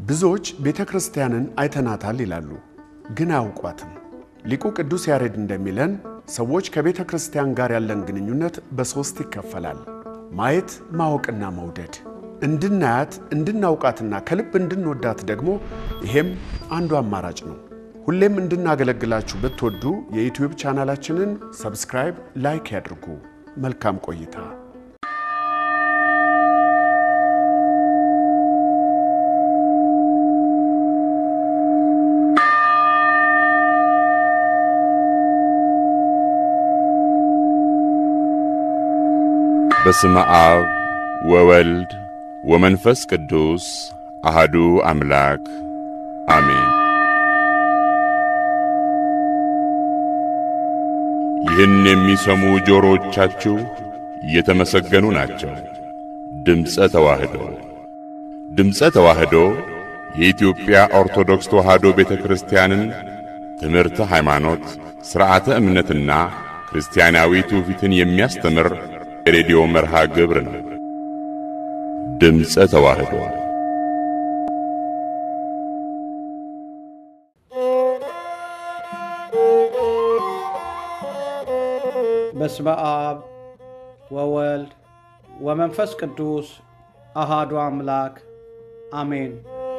ብዙዎች ቤተ ክርስቲያንን አይተናታል ይላሉ፣ ግን አያውቋትም። ሊቁ ቅዱስ ያሬድ እንደሚለን ሰዎች ከቤተ ክርስቲያን ጋር ያለን ግንኙነት በሦስት ይከፈላል። ማየት፣ ማወቅና መውደድ። እንድናያት እንድናውቃትና ከልብ እንድንወዳት ደግሞ ይሄም አንዱ አማራጭ ነው። ሁሌም እንድናገለግላችሁ ብትወዱ የዩትዩብ ቻናላችንን ሰብስክራይብ፣ ላይክ ያድርጉ። መልካም ቆይታ። በስመ አብ ወወልድ ወመንፈስ ቅዱስ አሃዱ አምላክ አሜን። ይህን የሚሰሙ ጆሮዎቻችሁ የተመሰገኑ ናቸው። ድምፀ ተዋህዶ ድምፀ ተዋህዶ የኢትዮጵያ ኦርቶዶክስ ተዋህዶ ቤተ ክርስቲያንን ትምህርተ ሃይማኖት፣ ሥርዓተ እምነትና ክርስቲያናዊ ትውፊትን የሚያስተምር የሬዲዮ መርሃ ግብር ነው። ድምፀ ተዋህዶ በስመ አብ ወወልድ ወመንፈስ ቅዱስ አሃዱ አምላክ አሜን።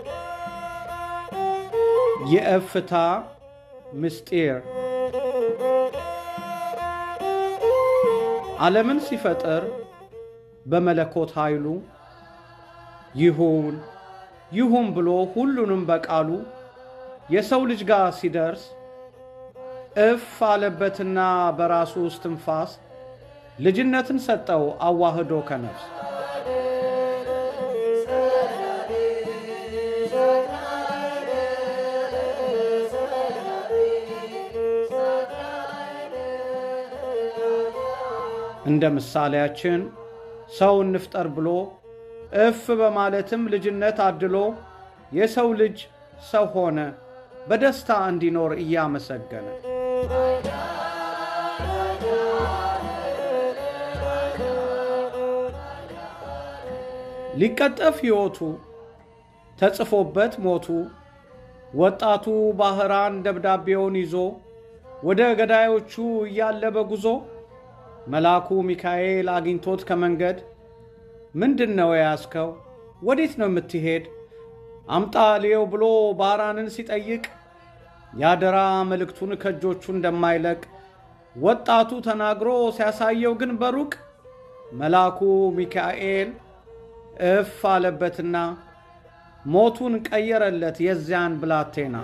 የእፍታ ምስጢር ዓለምን ሲፈጥር በመለኮት ኃይሉ ይሁን ይሁን ብሎ ሁሉንም በቃሉ የሰው ልጅ ጋር ሲደርስ እፍ አለበትና በራሱ እስትንፋስ ልጅነትን ሰጠው አዋህዶ ከነፍስ እንደ ምሳሌያችን ሰው እንፍጠር ብሎ እፍ በማለትም ልጅነት አድሎ የሰው ልጅ ሰው ሆነ በደስታ እንዲኖር እያመሰገነ ሊቀጠፍ ሕይወቱ ተጽፎበት ሞቱ ወጣቱ ባህራን ደብዳቤውን ይዞ ወደ ገዳዮቹ እያለ በጉዞ መልአኩ ሚካኤል አግኝቶት ከመንገድ ምንድን ነው የያዝከው? ወዴት ነው የምትሄድ? አምጣ ልየው ብሎ ባህራንን ሲጠይቅ ያደራ መልእክቱን ከእጆቹ እንደማይለቅ ወጣቱ ተናግሮ ሲያሳየው ግን በሩቅ መልአኩ ሚካኤል እፍ አለበትና ሞቱን ቀየረለት የዚያን ብላቴና።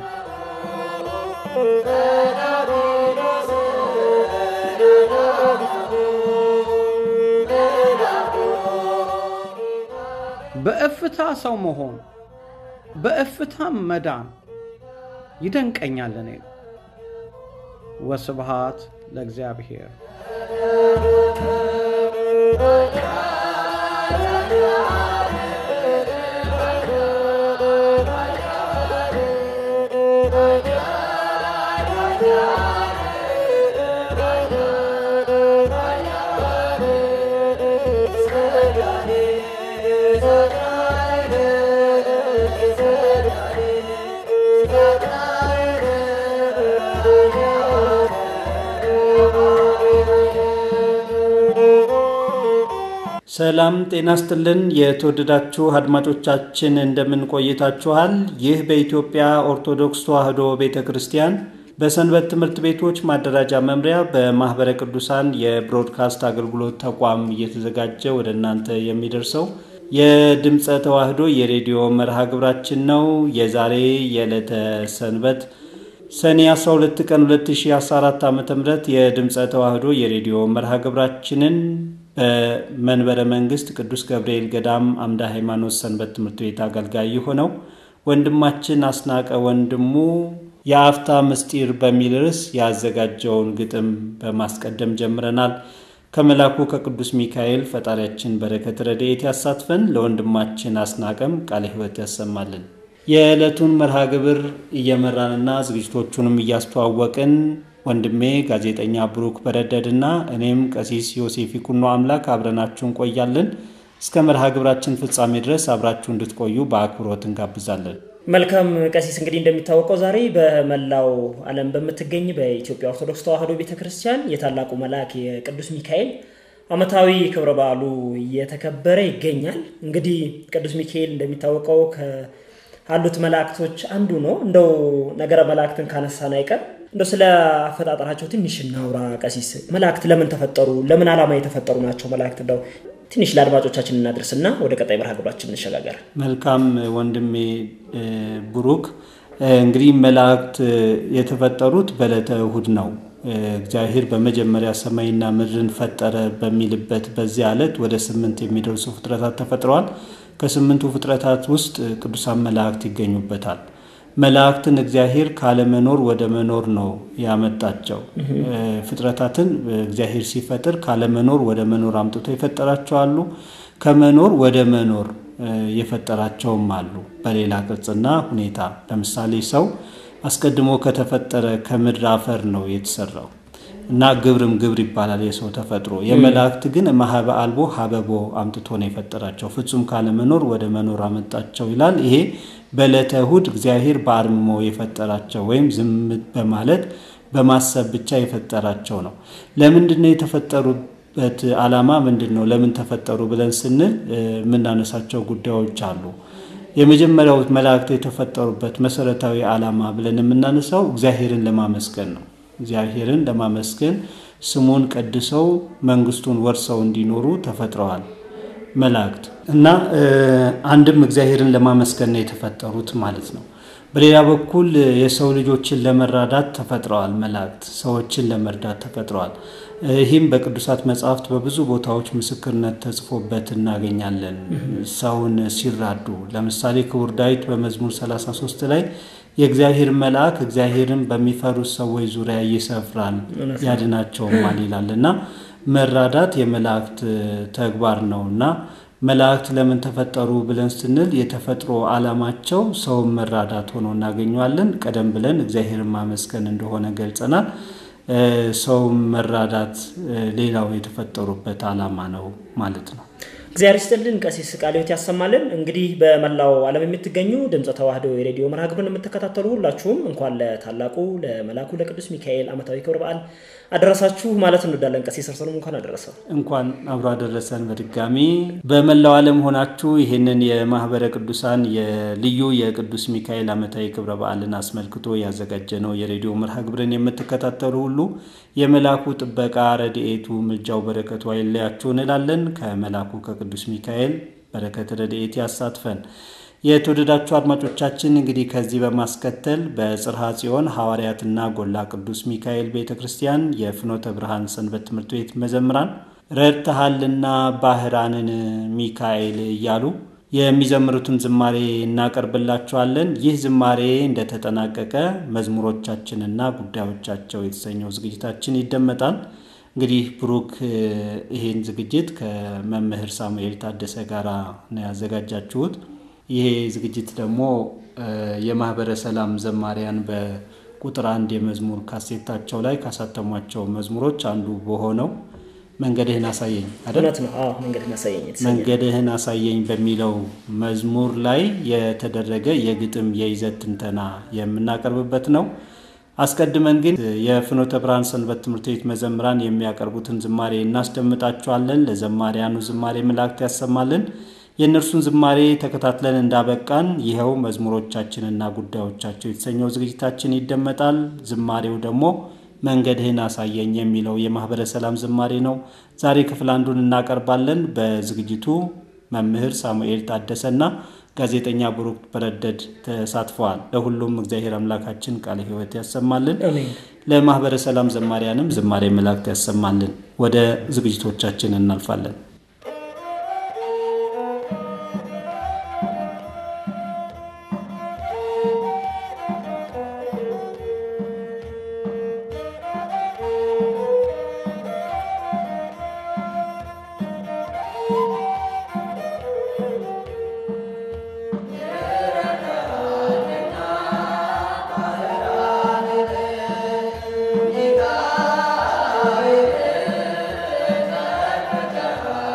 በእፍታ ሰው መሆን በእፍታም መዳን ይደንቀኛል እኔ። ወስብሃት ለእግዚአብሔር። ሰላም ጤና ስትልን የተወደዳችሁ አድማጮቻችን እንደምን ቆይታችኋል? ይህ በኢትዮጵያ ኦርቶዶክስ ተዋሕዶ ቤተ ክርስቲያን በሰንበት ትምህርት ቤቶች ማደራጃ መምሪያ በማኅበረ ቅዱሳን የብሮድካስት አገልግሎት ተቋም እየተዘጋጀ ወደ እናንተ የሚደርሰው የድምፀ ተዋሕዶ የሬዲዮ መርሃ ግብራችን ነው። የዛሬ የዕለተ ሰንበት ሰኔ 12 ቀን 2014 ዓ ም የድምፀ ተዋሕዶ የሬዲዮ መርሃ ግብራችንን በመንበረ መንግስት ቅዱስ ገብርኤል ገዳም አምደ ሃይማኖት ሰንበት ትምህርት ቤት አገልጋይ የሆነው ወንድማችን አስናቀ ወንድሙ የአፍታ ምስጢር በሚል ርዕስ ያዘጋጀውን ግጥም በማስቀደም ጀምረናል። ከመላኩ ከቅዱስ ሚካኤል ፈጣሪያችን በረከት ረድኤት ያሳትፈን፣ ለወንድማችን አስናቀም ቃለ ሕይወት ያሰማልን። የዕለቱን መርሃ ግብር እየመራንና ዝግጅቶቹንም እያስተዋወቅን ወንድሜ ጋዜጠኛ ብሩክ በረደድና እኔም ቀሲስ ዮሴፍ ይኩኖ አምላክ አብረናችሁ እንቆያለን። እስከ መርሃ ግብራችን ፍጻሜ ድረስ አብራችሁ እንድትቆዩ በአክብሮት እንጋብዛለን። መልካም ቀሲስ፣ እንግዲህ እንደሚታወቀው ዛሬ በመላው ዓለም በምትገኝ በኢትዮጵያ ኦርቶዶክስ ተዋሕዶ ቤተ ክርስቲያን የታላቁ መልአክ የቅዱስ ሚካኤል ዓመታዊ ክብረ በዓሉ እየተከበረ ይገኛል። እንግዲህ ቅዱስ ሚካኤል እንደሚታወቀው ካሉት መላእክቶች አንዱ ነው። እንደው ነገረ መላእክትን ካነሳን አይቀር እንደው ስለ አፈጣጠራቸው ትንሽ እናውራ ቀሲስ። መላእክት ለምን ተፈጠሩ? ለምን ዓላማ የተፈጠሩ ናቸው መላእክት? እንደው ትንሽ ለአድማጮቻችን እናድርስና ወደ ቀጣይ መርሃ ግብራችን እንሸጋገር። መልካም ወንድሜ ብሩክ፣ እንግዲህ መላእክት የተፈጠሩት በዕለተ እሁድ ነው። እግዚአብሔር በመጀመሪያ ሰማይና ምድርን ፈጠረ በሚልበት በዚያ ዕለት ወደ ስምንት የሚደርሱ ፍጥረታት ተፈጥረዋል። ከስምንቱ ፍጥረታት ውስጥ ቅዱሳን መላእክት ይገኙበታል። መላእክትን እግዚአብሔር ካለመኖር ወደ መኖር ነው ያመጣቸው። ፍጥረታትን እግዚአብሔር ሲፈጥር ካለመኖር ወደ መኖር አምጥቶ የፈጠራቸው አሉ። ከመኖር ወደ መኖር የፈጠራቸውም አሉ በሌላ ቅርጽና ሁኔታ። ለምሳሌ ሰው አስቀድሞ ከተፈጠረ ከምድር አፈር ነው የተሰራው እና ግብርም ግብር ይባላል የሰው ተፈጥሮ። የመላእክት ግን ማህበ አልቦ ሀበቦ አምጥቶ ነው የፈጠራቸው። ፍጹም ካለመኖር ወደ መኖር አመጣቸው ይላል። ይሄ በዕለተ እሁድ እግዚአብሔር በአርምሞ የፈጠራቸው ወይም ዝም በማለት በማሰብ ብቻ የፈጠራቸው ነው። ለምንድን ነው የተፈጠሩበት ዓላማ ምንድን ነው? ለምን ተፈጠሩ ብለን ስንል የምናነሳቸው ጉዳዮች አሉ። የመጀመሪያው መላእክት የተፈጠሩበት መሰረታዊ ዓላማ ብለን የምናነሳው እግዚአብሔርን ለማመስገን ነው። እግዚአብሔርን ለማመስገን ስሙን ቀድሰው መንግስቱን ወርሰው እንዲኖሩ ተፈጥረዋል መላእክት እና አንድም እግዚአብሔርን ለማመስገን ነው የተፈጠሩት ማለት ነው። በሌላ በኩል የሰው ልጆችን ለመራዳት ተፈጥረዋል መላእክት፣ ሰዎችን ለመርዳት ተፈጥረዋል። ይህም በቅዱሳት መጽሐፍት በብዙ ቦታዎች ምስክርነት ተጽፎበት እናገኛለን። ሰውን ሲራዱ ለምሳሌ ክቡር ዳዊት በመዝሙር 33 ላይ የእግዚአብሔር መልአክ እግዚአብሔርን በሚፈሩት ሰዎች ዙሪያ ይሰፍራል ያድናቸውማል ይላል እና መራዳት የመላእክት ተግባር ነው እና መላእክት ለምን ተፈጠሩ ብለን ስንል የተፈጥሮ ዓላማቸው ሰውን መራዳት ሆኖ እናገኘዋለን። ቀደም ብለን እግዚአብሔርን ማመስገን እንደሆነ ገልጸናል። ሰውን መራዳት ሌላው የተፈጠሩበት ዓላማ ነው ማለት ነው። እግዚአብሔር ይስጥልን። ቀሲስ ቃለ ሕይወት ያሰማልን። እንግዲህ በመላው ዓለም የምትገኙ ድምፀ ተዋሕዶ የሬዲዮ መርሃ ግብርን የምትከታተሉ ሁላችሁም እንኳን ለታላቁ ለመልአኩ ለቅዱስ ሚካኤል ዓመታዊ ክብረ በዓል አደረሳችሁ ማለት እንወዳለን። ቀሲስ ሰለሞን እንኳን አደረሰው። እንኳን አብሮ አደረሰን። በድጋሚ በመላው ዓለም ሆናችሁ ይህንን የማህበረ ቅዱሳን የልዩ የቅዱስ ሚካኤል ዓመታዊ ክብረ በዓልን አስመልክቶ ያዘጋጀነው የሬዲዮ መርሃ ግብርን የምትከታተሉ ሁሉ የመልአኩ ጥበቃ ረድኤቱ፣ ምልጃው፣ በረከቱ አይለያችሁ እንላለን። ከመልአኩ ከቅዱስ ሚካኤል በረከት ረድኤት ያሳትፈን። የተወደዳችሁ አድማጮቻችን እንግዲህ ከዚህ በማስከተል በጽርሐ ጽዮን ሐዋርያትና ጎላ ቅዱስ ሚካኤል ቤተ ክርስቲያን የፍኖተ ብርሃን ሰንበት ትምህርት ቤት መዘምራን ረድተሃልና ባህራንን ሚካኤል እያሉ የሚዘምሩትን ዝማሬ እናቀርብላችኋለን። ይህ ዝማሬ እንደተጠናቀቀ መዝሙሮቻችንና ጉዳዮቻቸው የተሰኘው ዝግጅታችን ይደመጣል። እንግዲህ ብሩክ ይሄን ዝግጅት ከመምህር ሳሙኤል ታደሰ ጋር ነው ያዘጋጃችሁት። ይሄ ዝግጅት ደግሞ የማህበረ ሰላም ዘማሪያን በቁጥር አንድ የመዝሙር ካሴታቸው ላይ ካሳተሟቸው መዝሙሮች አንዱ በሆነው መንገድህን አሳየኝ አይደል? እውነት ነው። አዎ መንገድህን አሳየኝ የተሰኘ መንገድህን አሳየኝ በሚለው መዝሙር ላይ የተደረገ የግጥም የይዘት ትንተና የምናቀርብበት ነው። አስቀድመን ግን የፍኖተ ብርሃን ሰንበት ትምህርት ቤት መዘምራን የሚያቀርቡትን ዝማሬ እናስደምጣችኋለን። ለዘማሪያኑ ዝማሬ መላእክት ያሰማልን። የእነርሱን ዝማሬ ተከታትለን እንዳበቃን ይኸው መዝሙሮቻችንና ጉዳዮቻቸው የተሰኘው ዝግጅታችን ይደመጣል። ዝማሬው ደግሞ መንገድህን አሳየኝ የሚለው የማህበረ ሰላም ዝማሬ ነው። ዛሬ ክፍል አንዱን እናቀርባለን። በዝግጅቱ መምህር ሳሙኤል ታደሰና ጋዜጠኛ ብሩክ በረደድ ተሳትፈዋል። ለሁሉም እግዚአብሔር አምላካችን ቃለ ሕይወት ያሰማልን። አሜን። ለማህበረ ሰላም ዘማሪያንም ዝማሬ መላእክት ያሰማልን። ወደ ዝግጅቶቻችን እናልፋለን። Yeah.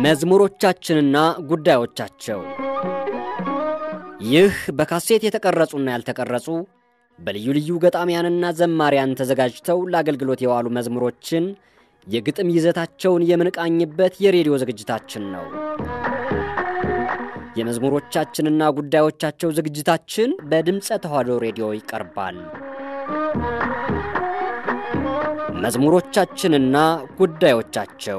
መዝሙሮቻችንና ጉዳዮቻቸው ይህ በካሴት የተቀረጹና ያልተቀረጹ በልዩ ልዩ ገጣሚያንና ዘማሪያን ተዘጋጅተው ለአገልግሎት የዋሉ መዝሙሮችን የግጥም ይዘታቸውን የምንቃኝበት የሬዲዮ ዝግጅታችን ነው። የመዝሙሮቻችንና ጉዳዮቻቸው ዝግጅታችን በድምፀ ተዋሕዶ ሬዲዮ ይቀርባል። መዝሙሮቻችንና ጉዳዮቻቸው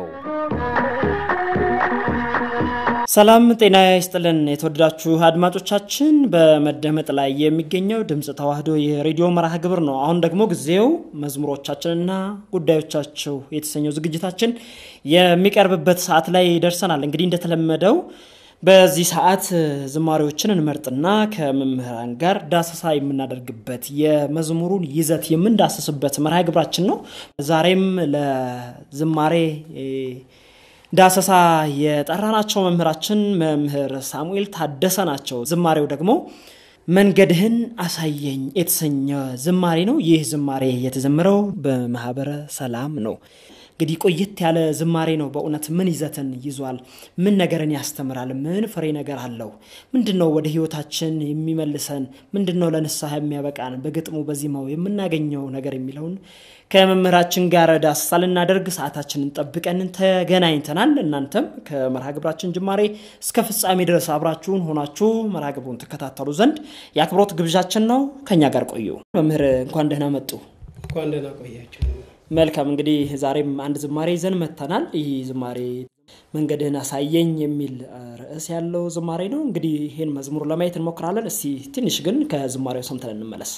ሰላም ጤና ይስጥልን። የተወደዳችሁ አድማጮቻችን በመደመጥ ላይ የሚገኘው ድምፅ ተዋሕዶ የሬዲዮ መርሃ ግብር ነው። አሁን ደግሞ ጊዜው መዝሙሮቻችንና ጉዳዮቻቸው የተሰኘው ዝግጅታችን የሚቀርብበት ሰዓት ላይ ደርሰናል። እንግዲህ እንደተለመደው በዚህ ሰዓት ዝማሬዎችን እንመርጥና ከመምህራን ጋር ዳሰሳ የምናደርግበት የመዝሙሩን ይዘት የምንዳስስበት መርሃ ግብራችን ነው። ዛሬም ለዝማሬ ዳሰሳ የጠራናቸው መምህራችን መምህር ሳሙኤል ታደሰ ናቸው። ዝማሬው ደግሞ መንገድህን አሳየኝ የተሰኘ ዝማሬ ነው። ይህ ዝማሬ የተዘመረው በማህበረ ሰላም ነው። እንግዲህ ቆየት ያለ ዝማሬ ነው። በእውነት ምን ይዘትን ይዟል? ምን ነገርን ያስተምራል? ምን ፍሬ ነገር አለው? ምንድን ነው ወደ ህይወታችን የሚመልሰን? ምንድን ነው ለንስሐ የሚያበቃን? በግጥሙ በዜማው የምናገኘው ነገር የሚለውን ከመምህራችን ጋር ዳሰሳ ልናደርግ ሰዓታችንን ጠብቀን ተገናኝተናል። እናንተም ከመርሃ ግብራችን ጅማሬ እስከ ፍጻሜ ድረስ አብራችሁን ሆናችሁ መርሃ ግብሩን ትከታተሉ ዘንድ የአክብሮት ግብዣችን ነው። ከኛ ጋር ቆዩ። መምህር እንኳን ደህና መጡ። እንኳን ደህና ቆያችሁ። መልካም እንግዲህ ዛሬም አንድ ዝማሬ ይዘን መጥተናል። ይህ ዝማሬ መንገድህን አሳየኝ የሚል ርዕስ ያለው ዝማሬ ነው። እንግዲህ ይህን መዝሙር ለማየት እንሞክራለን። እስቲ ትንሽ ግን ከዝማሬው ሰምተን እንመለስ።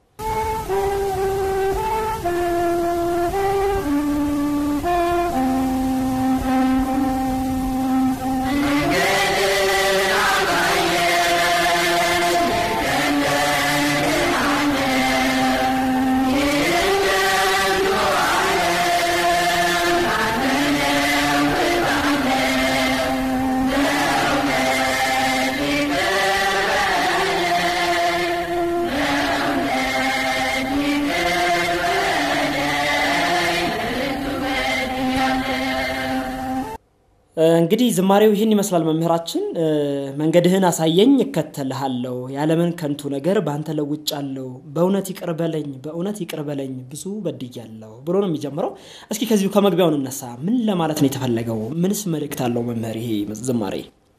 እንግዲህ ዝማሬው ይህን ይመስላል። መምህራችን መንገድህን አሳየኝ እከተልሃለሁ፣ ያለምን ከንቱ ነገር በአንተ ለውጫለሁ፣ በእውነት ይቅር በለኝ፣ በእውነት ይቅር በለኝ ብዙ በድያለሁ ብሎ ነው የሚጀምረው። እስኪ ከዚሁ ከመግቢያውን እነሳ። ምን ለማለት ነው የተፈለገው? ምንስ መልእክት አለው መምህር ይሄ ዝማሬ?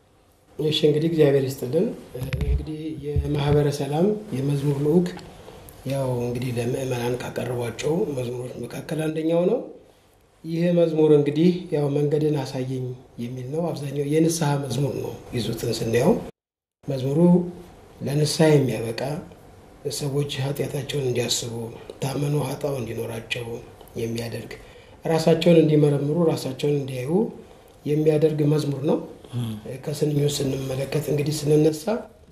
እሺ እንግዲህ እግዚአብሔር ይስጥልን። እንግዲህ የማህበረ ሰላም የመዝሙር ልዑክ ያው እንግዲህ ለምእመናን ካቀረቧቸው መዝሙሮች መካከል አንደኛው ነው። ይህ መዝሙር እንግዲህ ያው መንገድን አሳየኝ የሚል ነው። አብዛኛው የንስሐ መዝሙር ነው። ይዙትን ስናየው መዝሙሩ ለንስሐ የሚያበቃ ሰዎች ኃጢአታቸውን እንዲያስቡ ታመኑ ኃጣው እንዲኖራቸው የሚያደርግ ራሳቸውን እንዲመረምሩ ራሳቸውን እንዲያዩ የሚያደርግ መዝሙር ነው። ከስንኙ ስንመለከት እንግዲህ ስንነሳ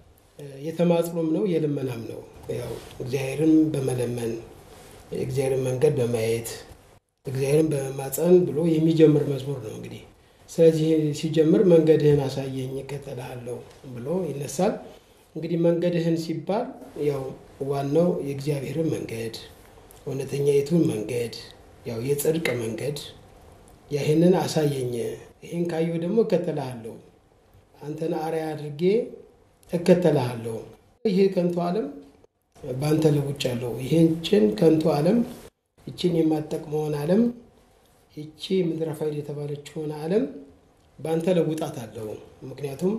የተማጽኖም ነው የልመናም ነው። ያው እግዚአብሔርን በመለመን የእግዚአብሔርን መንገድ በማየት እግዚአብሔርን በመማፀን ብሎ የሚጀምር መዝሙር ነው። እንግዲህ ስለዚህ ሲጀምር መንገድህን አሳየኝ እከተልሃለሁ ብሎ ይነሳል። እንግዲህ መንገድህን ሲባል ያው ዋናው የእግዚአብሔርን መንገድ እውነተኛይቱን መንገድ ያው የጽድቅ መንገድ ይህንን አሳየኝ፣ ይህን ካየሁ ደግሞ እከተልሃለሁ፣ አንተን አርአያ አድርጌ እከተልሃለሁ። ይህ ከንቱ ዓለም በአንተ ለውጫለሁ። ይህችን ከንቱ ዓለም ይችን የማትጠቅመውን ዓለም ይቺ ምድረ ፋይል የተባለችውን ዓለም በአንተ ለውጣት አለው። ምክንያቱም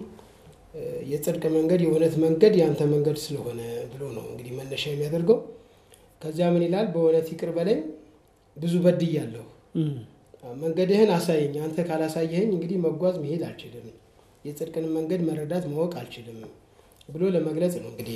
የጽድቅ መንገድ የእውነት መንገድ የአንተ መንገድ ስለሆነ ብሎ ነው እንግዲህ መነሻ የሚያደርገው። ከዚያ ምን ይላል? በእውነት ይቅር በለኝ ብዙ በድያለሁ፣ መንገድህን አሳየኝ። አንተ ካላሳየኸኝ እንግዲህ መጓዝ መሄድ አልችልም፣ የጽድቅን መንገድ መረዳት ማወቅ አልችልም ብሎ ለመግለጽ ነው እንግዲህ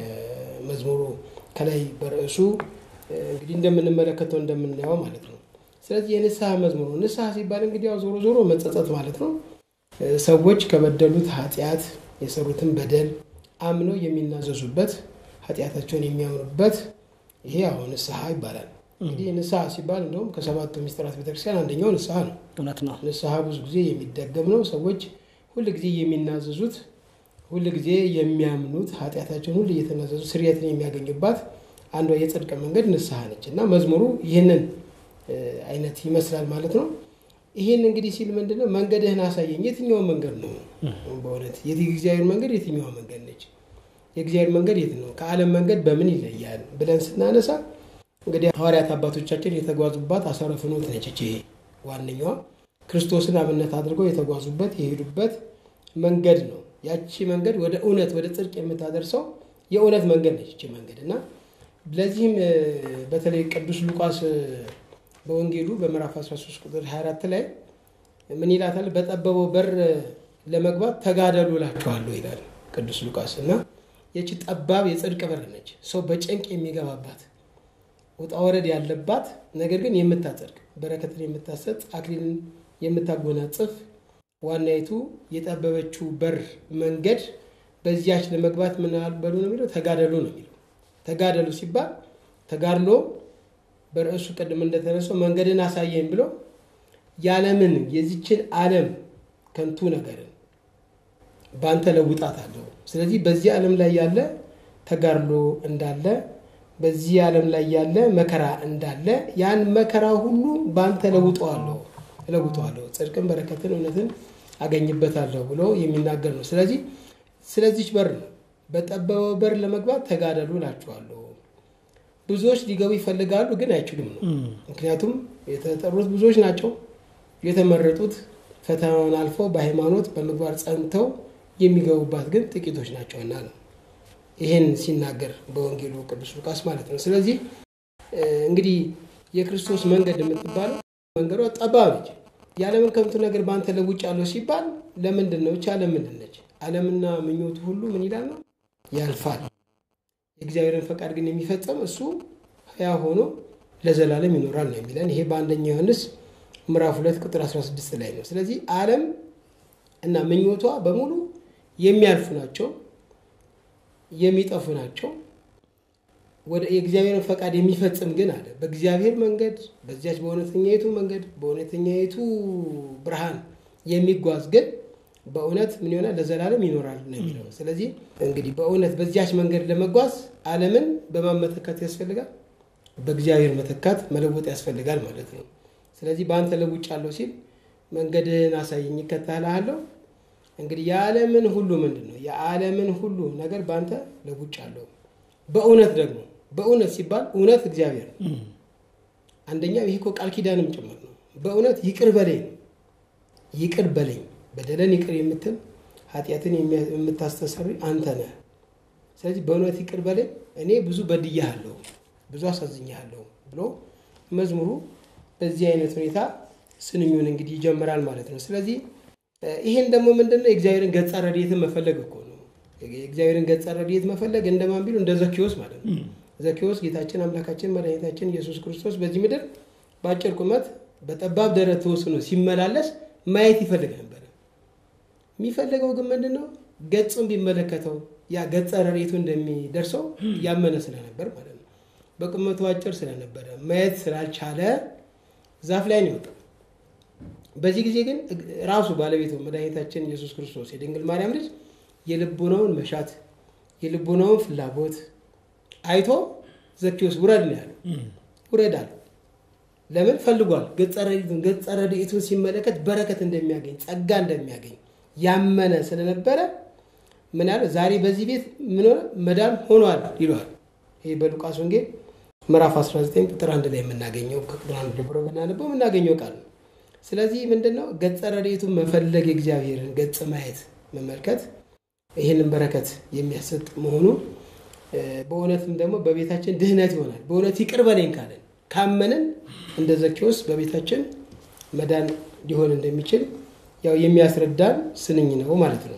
መዝሙሩ ከላይ በርዕሱ እንግዲህ እንደምንመለከተው እንደምናየው ማለት ነው። ስለዚህ የንስሐ መዝሙር ነው። ንስሐ ሲባል እንግዲህ ያው ዞሮ ዞሮ መጸጸት ማለት ነው። ሰዎች ከበደሉት ኃጢአት የሰሩትን በደል አምነው የሚናዘዙበት ኃጢአታቸውን የሚያምኑበት ይሄ አሁን ንስሐ ይባላል። እንግዲህ ንስሐ ሲባል እንደውም ከሰባቱ ሚስጥራት ቤተክርስቲያን አንደኛው ንስሐ ነው። እውነት ነው። ንስሐ ብዙ ጊዜ የሚደገም ነው። ሰዎች ሁል ጊዜ የሚናዘዙት ሁል ጊዜ የሚያምኑት ኃጢአታቸውን ሁሉ እየተናዘዙ ስርየትን የሚያገኙባት አንዷ የጽድቅ መንገድ ንስሐ ነች እና መዝሙሩ ይህንን አይነት ይመስላል ማለት ነው። ይህን እንግዲህ ሲል ምንድነው መንገድህን አሳየኝ። የትኛው መንገድ ነው? በእውነት የእግዚአብሔር መንገድ የትኛዋ መንገድ ነች? የእግዚአብሔር መንገድ የት ነው? ከዓለም መንገድ በምን ይለያል ብለን ስናነሳ እንግዲህ ሐዋርያት አባቶቻችን የተጓዙባት አሰረ ፍኖት ነች። ይቺ ዋነኛዋ ክርስቶስን አብነት አድርገው የተጓዙበት የሄዱበት መንገድ ነው። ያቺ መንገድ ወደ እውነት ወደ ጽድቅ የምታደርሰው የእውነት መንገድ ነች ይቺ መንገድ እና ለዚህም በተለይ ቅዱስ ሉቃስ በወንጌሉ በምዕራፍ 13 ቁጥር 24 ላይ ምን ይላታል? በጠበበው በር ለመግባት ተጋደሉ እላችኋለሁ ይላል ቅዱስ ሉቃስ እና ይቺ ጠባብ የጽድቅ በር ነች። ሰው በጭንቅ የሚገባባት ውጣ ወረድ ያለባት ነገር ግን የምታጸድቅ በረከትን የምታሰጥ አክሊልን የምታጎናጽፍ ዋናይቱ የጠበበችው በር መንገድ በዚያች ለመግባት ምን በሉ ነው የሚለው ተጋደሉ ነው የሚለው። ተጋደሉ ሲባል ተጋድሎ በርዕሱ ቅድም እንደተነሳው መንገድን አሳየኝ ብሎ ያለምን የዚችን ዓለም ከንቱ ነገርን በአንተ ለውጣት አለው። ስለዚህ በዚህ ዓለም ላይ ያለ ተጋድሎ እንዳለ በዚህ ዓለም ላይ ያለ መከራ እንዳለ ያን መከራ ሁሉ በአንተ ለውጠዋለሁ እለውጠዋለሁ ጽድቅን፣ በረከትን፣ እውነትን አገኝበታለሁ ብሎ የሚናገር ነው። ስለዚህ ስለዚች በር ነው በጠበበው በር ለመግባት ተጋደሉ እላችኋለሁ። ብዙዎች ሊገቡ ይፈልጋሉ ግን አይችሉም ነው። ምክንያቱም የተጠሩት ብዙዎች ናቸው። የተመረጡት ፈተናውን አልፈው በሃይማኖት በምግባር ጸንተው የሚገቡባት ግን ጥቂቶች ናቸውና ነው። ይህን ሲናገር በወንጌሉ ቅዱስ ሉቃስ ማለት ነው። ስለዚህ እንግዲህ የክርስቶስ መንገድ የምትባለው መንገዷ ጠባብ ነች። የዓለምን ከንቱ ነገር በአንተ ለውጫለሁ ሲባል ለምንድን ነው? ብቻ ለምንድን ነች? ዓለምና ምኞቱ ሁሉ ምን ይላል ነው ያልፋል። የእግዚአብሔርን ፈቃድ ግን የሚፈጸም እሱ ሕያው ሆኖ ለዘላለም ይኖራል ነው የሚለን። ይሄ በአንደኛ ዮሐንስ ምዕራፍ ሁለት ቁጥር 16 ላይ ነው። ስለዚህ ዓለም እና ምኞቷ በሙሉ የሚያልፉ ናቸው፣ የሚጠፉ ናቸው። ወደ የእግዚአብሔርን ፈቃድ የሚፈጽም ግን አለ በእግዚአብሔር መንገድ በዚያች በእውነተኛይቱ መንገድ በእውነተኛይቱ ብርሃን የሚጓዝ ግን በእውነት ምን ይሆናል ለዘላለም ይኖራል ነው የሚለው። ስለዚህ እንግዲህ በእውነት በዚያች መንገድ ለመጓዝ ዓለምን በማን መተካት ያስፈልጋል? በእግዚአብሔር መተካት መለወጥ ያስፈልጋል ማለት ነው። ስለዚህ በአንተ ለውጫለሁ ሲል መንገድህን አሳየኝ እከተልሃለሁ። እንግዲህ የዓለምን ሁሉ ምንድን ነው የዓለምን ሁሉ ነገር በአንተ ለውጫለሁ። በእውነት ደግሞ በእውነት ሲባል እውነት እግዚአብሔር ነው። አንደኛው ይሄ እኮ ቃል ኪዳንም ጭምር ነው። በእውነት ይቅር በለኝ ነው ይቅር በለኝ በደለን ይቅር የምትል ኃጢአትን የምታስተሰሪ አንተ ነህ። ስለዚህ በእውነት ይቅር በለኝ እኔ ብዙ በድያለሁ፣ ብዙ አሳዝኛለሁ ብሎ መዝሙሩ በዚህ አይነት ሁኔታ ስንኙን እንግዲህ ይጀምራል ማለት ነው። ስለዚህ ይሄን ደግሞ ምንድነው የእግዚአብሔርን ገጸ ረድኤትን መፈለግ እኮ ነው። የእግዚአብሔርን ገጸ ረድኤት መፈለግ እንደማን ቢሉ እንደ ዘኪዎስ ማለት ነው። ዘኪዎስ ጌታችን አምላካችን መድኃኒታችን ኢየሱስ ክርስቶስ በዚህ ምድር በአጭር ቁመት በጠባብ ደረት ተወስኖ ሲመላለስ ማየት ይፈልግ ነበር። የሚፈልገው ግን ምንድን ነው? ገጹን ቢመለከተው ያ ገጸ ረድኤቱ እንደሚደርሰው ያመነ ስለነበር ማለት ነው። በቁመቱ አጭር ስለነበረ ማየት ስላልቻለ ዛፍ ላይ ነው የወጣው። በዚህ ጊዜ ግን ራሱ ባለቤቱ መድኃኒታችን ኢየሱስ ክርስቶስ የድንግል ማርያም ልጅ የልቡናውን መሻት የልቡናውን ፍላጎት አይቶ ዘኪዎስ ውረድ ነው ያለው። ውረድ አለው። ለምን ፈልጓል? ገጸ ረድኤቱን ሲመለከት በረከት እንደሚያገኝ ጸጋ እንደሚያገኝ ያመነ ስለነበረ ምን ያለ ዛሬ በዚህ ቤት ምን ሆነ መዳን ሆኗል ይለዋል። ይሄ በሉቃስ ወንጌል ምዕራፍ 19 ቁጥር አንድ ላይ የምናገኘው ከቁጥር አንድ ጀምሮ ብናነበው የምናገኘው ቃል ነው። ስለዚህ ምንድነው ገጸ ረድኤቱን መፈለግ የእግዚአብሔርን ገጽ ማየት መመልከት ይህንን በረከት የሚያሰጥ መሆኑ በእውነትም ደግሞ በቤታችን ድህነት ይሆናል። በእውነት ይቅር በለኝ ካለን ካመንን እንደ ዘኪዎስ በቤታችን መዳን ሊሆን እንደሚችል ያው የሚያስረዳን ስንኝ ነው ማለት ነው።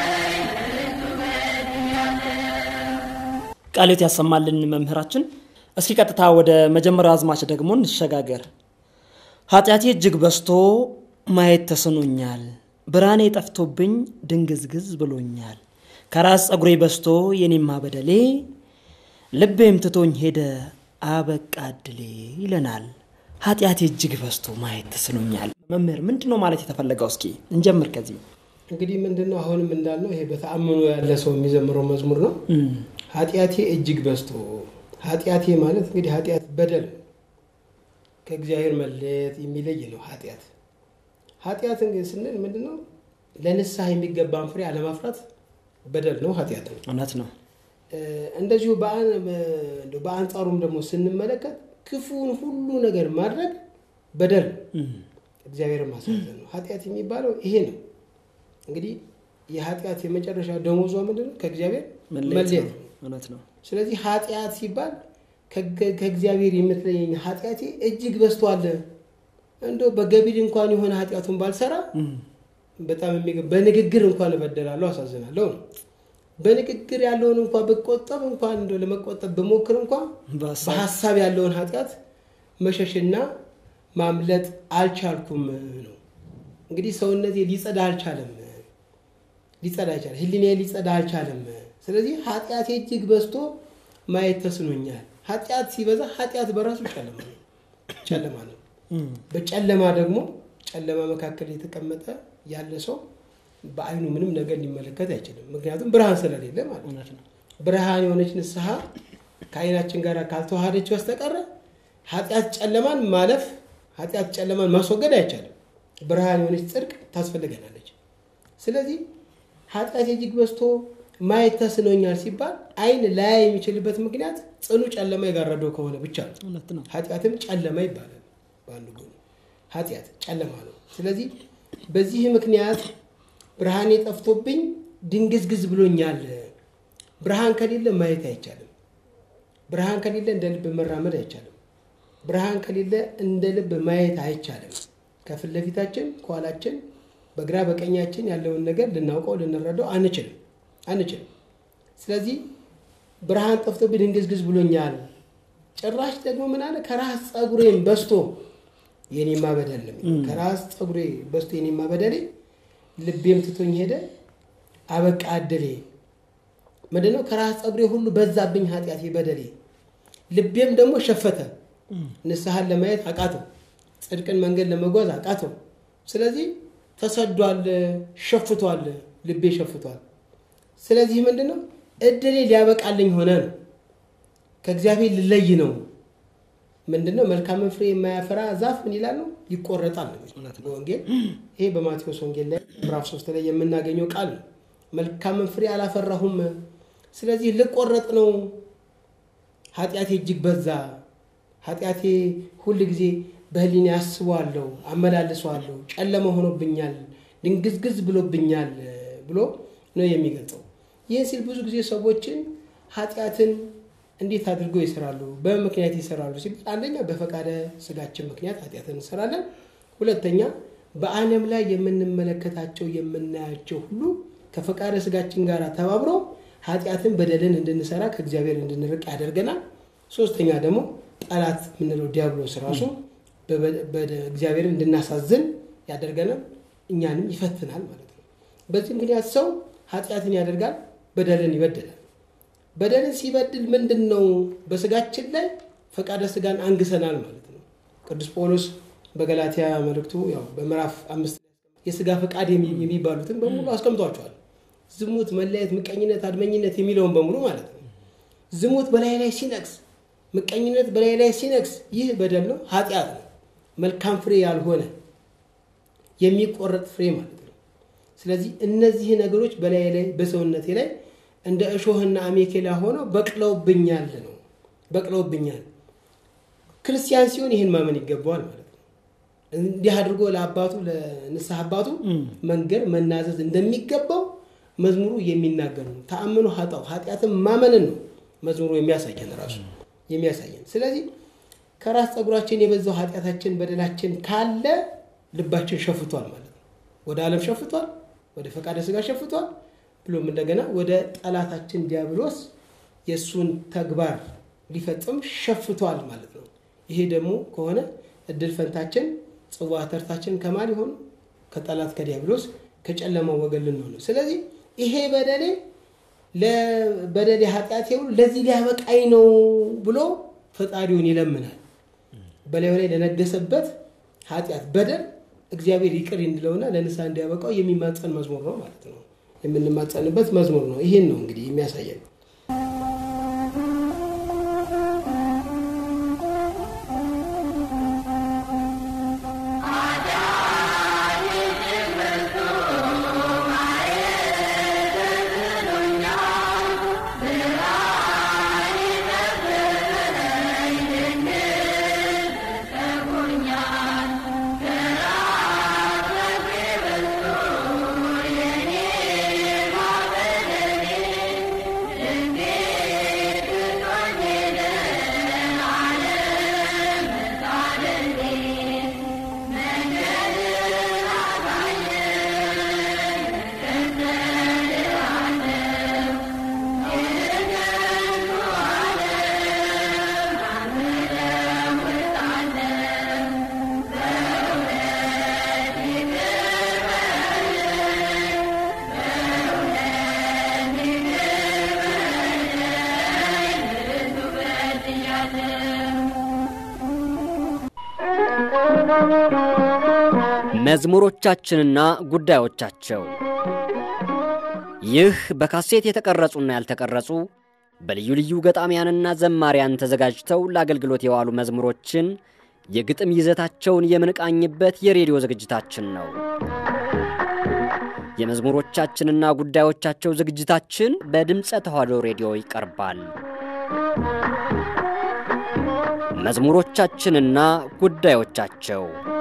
ቃልዮት ያሰማልን መምህራችን። እስኪ ቀጥታ ወደ መጀመሪያው አዝማች ደግሞ እንሸጋገር። ኃጢአቴ እጅግ በዝቶ ማየት ተስኖኛል፣ ብርሃኔ ጠፍቶብኝ ድንግዝግዝ ብሎኛል። ከራስ ጸጉሬ በዝቶ የኔማ በደሌ ልቤም ትቶኝ ሄደ አበቃ እድሌ ይለናል። ኃጢአቴ እጅግ በዝቶ ማየት ተስኖኛል። መምህር ምንድን ነው ማለት የተፈለገው? እስኪ እንጀምር ከዚህ እንግዲህ ምንድን ነው አሁንም እንዳልነው ይሄ በተአምኖ ያለ ሰው የሚዘምረው መዝሙር ነው። ኃጢአቴ እጅግ በዝቶ ኃጢአቴ ማለት እንግዲህ ኃጢአት በደል ከእግዚአብሔር መለየት የሚለይ ነው። ኃጢአት ኃጢአት እንግዲህ ስንል ምንድን ነው? ለንስሐ የሚገባን ፍሬ አለማፍራት በደል ነው፣ ኃጢአት ነው። እውነት ነው። እንደዚሁ በአንጻሩም ደግሞ ስንመለከት ክፉን ሁሉ ነገር ማድረግ በደል ነው፣ እግዚአብሔርን ማሳዘን ነው። ኃጢአት የሚባለው ይሄ ነው። እንግዲህ የኃጢአት የመጨረሻ ደሞዟ ምንድን ነው? ከእግዚአብሔር መለየት ነው። እውነት ነው። ስለዚህ ኃጢአት ሲባል ከእግዚአብሔር የምትለየኝ ኃጢአቴ እጅግ በዝቷል። እንደው በገቢር እንኳን የሆነ ኃጢአቱን ባልሰራ በጣም የሚገ- በንግግር እንኳን እበደላለሁ፣ አሳዝናለሁ ነው። በንግግር ያለውን እንኳን ብቆጠብ እንኳን እንደው ለመቆጠብ ብሞክር እንኳን በሀሳብ በሀሳብ ያለውን ኃጢአት መሸሽና ማምለጥ አልቻልኩም ነው። እንግዲህ ሰውነቴ ሊጸዳ አልቻለም፣ ሊጸዳ አልቻለም፣ ህሊኔ ሊጸዳ አልቻለም። ስለዚህ ኃጢአቴ እጅግ በዝቶ ማየት ተስኖኛል። ኃጢአት ሲበዛ ኃጢአት በራሱ ጨለማ ነው፣ ጨለማ ነው። በጨለማ ደግሞ ጨለማ መካከል የተቀመጠ ያለ ሰው በአይኑ ምንም ነገር ሊመለከት አይችልም። ምክንያቱም ብርሃን ስለሌለ ማለት ነው። እውነት ነው። ብርሃን የሆነች ንስሐ ከአይናችን ጋር ካልተዋሃደች በስተቀረ ኃጢአት ጨለማን ማለፍ ኃጢአት ጨለማን ማስወገድ አይቻልም። ብርሃን የሆነች ጽድቅ ታስፈልገናለች። ስለዚህ ኃጢአት እጅግ በዝቶ ማየት ተስኖኛል ሲባል አይን ላያይ የሚችልበት ምክንያት ጽኑ ጨለማ የጋረደው ከሆነ ብቻ ነው። እውነት ነው። ኃጢአትም ጨለማ ይባላል። በአንድ ጎኑ ኃጢአት ጨለማ ነው። ስለዚህ በዚህ ምክንያት ብርሃኔ ጠፍቶብኝ ድንግዝግዝ ብሎኛል። ብርሃን ከሌለ ማየት አይቻልም። ብርሃን ከሌለ እንደ ልብ መራመድ አይቻልም። ብርሃን ከሌለ እንደ ልብ ማየት አይቻልም። ከፊት ለፊታችን ከኋላችን፣ በግራ በቀኛችን ያለውን ነገር ልናውቀው ልንረዳው አንችልም አንችልም። ስለዚህ ብርሃን ጠፍቶብኝ ድንግዝግዝ ብሎኛል። ጭራሽ ደግሞ ምን አለ? ከራስ ፀጉሬም በስቶ የኔማ በደል ነው የሚለው። ከራስ ፀጉሬ በስቶ የኔማ በደሌ ልቤም ትቶኝ ሄደ አበቃ እድሌ። ምንድን ነው? ከራስ ፀጉሬ ሁሉ በዛብኝ ኃጢአቴ በደሌ፣ ልቤም ደግሞ ሸፈተ። ንስሐን ለማየት አቃተው፣ ጽድቅን መንገድ ለመጓዝ አቃተው። ስለዚህ ተሰዷል፣ ሸፍቷል፣ ልቤ ሸፍቷል። ስለዚህ ምንድን ነው? እድሌ ሊያበቃልኝ ሆነ ነው። ከእግዚአብሔር ልለይ ነው። ምንድን ነው? መልካምን ፍሬ የማያፈራ ዛፍ ምን ይላል ነው? ይቆረጣል ነው የሚለው በወንጌል። ይሄ በማቴዎስ ወንጌል ላይ ምዕራፍ ሶስት ላይ የምናገኘው ቃል ነው። መልካምን ፍሬ አላፈራሁም፣ ስለዚህ ልቆረጥ ነው። ኃጢአቴ እጅግ በዛ፣ ኃጢአቴ ሁል ጊዜ በህሊኔ አስበዋለሁ፣ አመላልሰዋለሁ፣ ጨለማ ሆኖብኛል፣ ድንግዝግዝ ብሎብኛል ብሎ ነው የሚገልጸው። ይህ ሲል ብዙ ጊዜ ሰዎችን ኃጢአትን እንዴት አድርገው ይሰራሉ? በምክንያት ይሰራሉ ሲባል አንደኛ በፈቃደ ስጋችን ምክንያት ኃጢአትን እንሰራለን። ሁለተኛ በዓለም ላይ የምንመለከታቸው የምናያቸው ሁሉ ከፈቃደ ስጋችን ጋር ተባብሮ ኃጢአትን በደልን እንድንሰራ ከእግዚአብሔር እንድንርቅ ያደርገናል። ሶስተኛ ደግሞ ጠላት የምንለው ዲያብሎስ ራሱ እግዚአብሔርን እንድናሳዝን ያደርገናል፣ እኛንም ይፈትናል ማለት ነው። በዚህ ምክንያት ሰው ኃጢአትን ያደርጋል፣ በደልን ይበድላል። በደልን ሲበድል ምንድን ነው? በስጋችን ላይ ፈቃደ ስጋን አንግሰናል ማለት ነው። ቅዱስ ጳውሎስ በገላትያ መልእክቱ ያው በምዕራፍ አምስት የስጋ ፈቃድ የሚባሉትን በሙሉ አስቀምጧቸዋል። ዝሙት፣ መለየት፣ ምቀኝነት፣ አድመኝነት የሚለውን በሙሉ ማለት ነው። ዝሙት በላይ ላይ ሲነግስ፣ ምቀኝነት በላይ ላይ ሲነግስ ይህ በደል ነው፣ ኃጢአት ነው። መልካም ፍሬ ያልሆነ የሚቆረጥ ፍሬ ማለት ነው። ስለዚህ እነዚህ ነገሮች በላይ ላይ በሰውነቴ ላይ እንደ እሾህና አሜኬላ ሆነው በቅለውብኛል ነው በቅለውብኛል። ክርስቲያን ሲሆን ይህን ማመን ይገባዋል ማለት ነው። እንዲህ አድርጎ ለአባቱ ለንስሐ አባቱ መንገር መናዘዝ እንደሚገባው መዝሙሩ የሚናገር ነው። ተአምኖ ሀጣው ኃጢአትን ማመንን ነው መዝሙሩ የሚያሳየን ራሱ የሚያሳየን። ስለዚህ ከራስ ፀጉራችን የበዛው ኃጢአታችን በደላችን ካለ ልባችን ሸፍቷል ማለት ነው። ወደ ዓለም ሸፍቷል፣ ወደ ፈቃደ ስጋ ሸፍቷል ብሎም እንደገና ወደ ጠላታችን ዲያብሎስ የእሱን ተግባር ሊፈጽም ሸፍቷል ማለት ነው። ይሄ ደግሞ ከሆነ እድል ፈንታችን ጽዋ ተርታችን ከማን ይሆን? ከጠላት ከዲያብሎስ ከጨለማው ወገን ልንሆን ነው። ስለዚህ ይሄ በደሌ ለበደሌ ኃጢአቴ ሁሉ ለዚህ ሊያበቃኝ ነው ብሎ ፈጣሪውን ይለምናል። በላዩ ላይ ለነገሰበት ኃጢአት በደል እግዚአብሔር ይቅር እንዲለውና ለንስሐ እንዲያበቃው የሚማጸን መዝሙር ነው ማለት ነው። የምንማጸንበት መዝሙር ነው። ይህን ነው እንግዲህ የሚያሳየን። መዝሙሮቻችንና ጉዳዮቻቸው ይህ በካሴት የተቀረጹና ያልተቀረጹ በልዩ ልዩ ገጣሚያንና ዘማሪያን ተዘጋጅተው ለአገልግሎት የዋሉ መዝሙሮችን የግጥም ይዘታቸውን የምንቃኝበት የሬዲዮ ዝግጅታችን ነው። የመዝሙሮቻችንና ጉዳዮቻቸው ዝግጅታችን በድምፀ ተዋሕዶ ሬዲዮ ይቀርባል። መዝሙሮቻችንና ጉዳዮቻቸው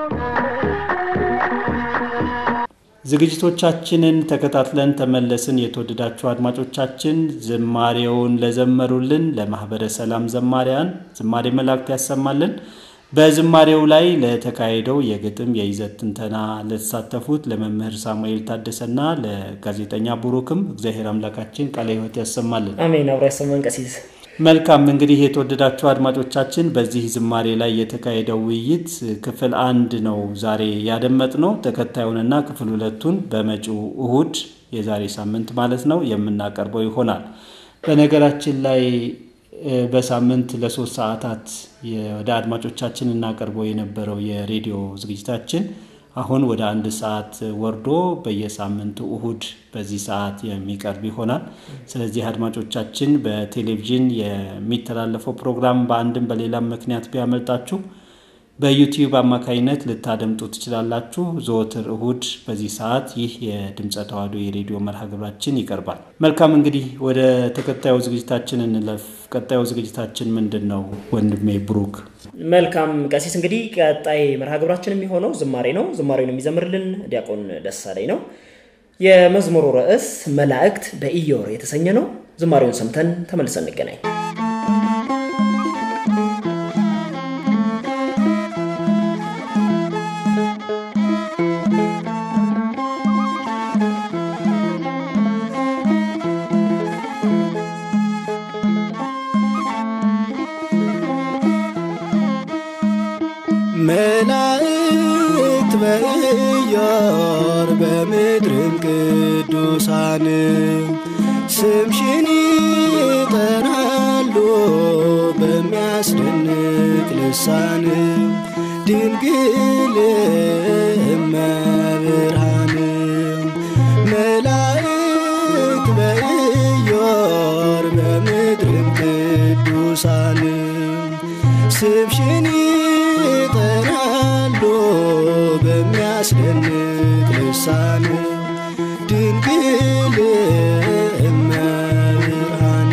ዝግጅቶቻችንን ተከታትለን ተመለስን። የተወደዳችሁ አድማጮቻችን ዝማሬውን ለዘመሩልን ለማኅበረ ሰላም ዘማሪያን ዝማሬ መላእክት ያሰማልን። በዝማሬው ላይ ለተካሄደው የግጥም የይዘት ትንተና ለተሳተፉት ለመምህር ሳሙኤል ታደሰና ለጋዜጠኛ ቡሩክም እግዚአብሔር አምላካችን ቃለ ሕይወት ያሰማልን። አሜን። አብሮ ያሰማን ቀሲስ መልካም እንግዲህ የተወደዳችሁ አድማጮቻችን በዚህ ዝማሬ ላይ የተካሄደው ውይይት ክፍል አንድ ነው ዛሬ ያደመጥነው። ተከታዩንና ክፍል ሁለቱን በመጪው እሁድ የዛሬ ሳምንት ማለት ነው የምናቀርበው ይሆናል። በነገራችን ላይ በሳምንት ለሶስት ሰዓታት ወደ አድማጮቻችን እናቀርበው የነበረው የሬዲዮ ዝግጅታችን አሁን ወደ አንድ ሰዓት ወርዶ በየሳምንቱ እሁድ በዚህ ሰዓት የሚቀርብ ይሆናል። ስለዚህ አድማጮቻችን በቴሌቪዥን የሚተላለፈው ፕሮግራም በአንድም በሌላም ምክንያት ቢያመልጣችሁ በዩቲዩብ አማካኝነት ልታደምጡ ትችላላችሁ። ዘወትር እሁድ በዚህ ሰዓት ይህ የድምፀ ተዋሕዶ የሬዲዮ መርሃ ግብራችን ይቀርባል። መልካም እንግዲህ ወደ ተከታዩ ዝግጅታችን እንለፍ። ቀጣዩ ዝግጅታችን ምንድን ነው ወንድሜ ብሩክ? መልካም ቀሲስ፣ እንግዲህ ቀጣይ መርሃ ግብራችን የሚሆነው ዝማሬ ነው። ዝማሬውን የሚዘምርልን ዲያቆን ደሳለኝ ነው። የመዝሙሩ ርዕስ መላእክት በኢዮር የተሰኘ ነው። ዝማሬውን ሰምተን ተመልሰን እንገናኝ። መላእክት በኢዮር በምድርም ቅዱሳን ስምሽን ይጠራሉ በሚያስደንቅ ልሳን ድንግል እመብርሃን መላእክት በኢዮር በምድርም ቅዱሳን ስምሽን ይጠራሉ በሚያስደንቅ ልሳን ድንግል እመብርሃን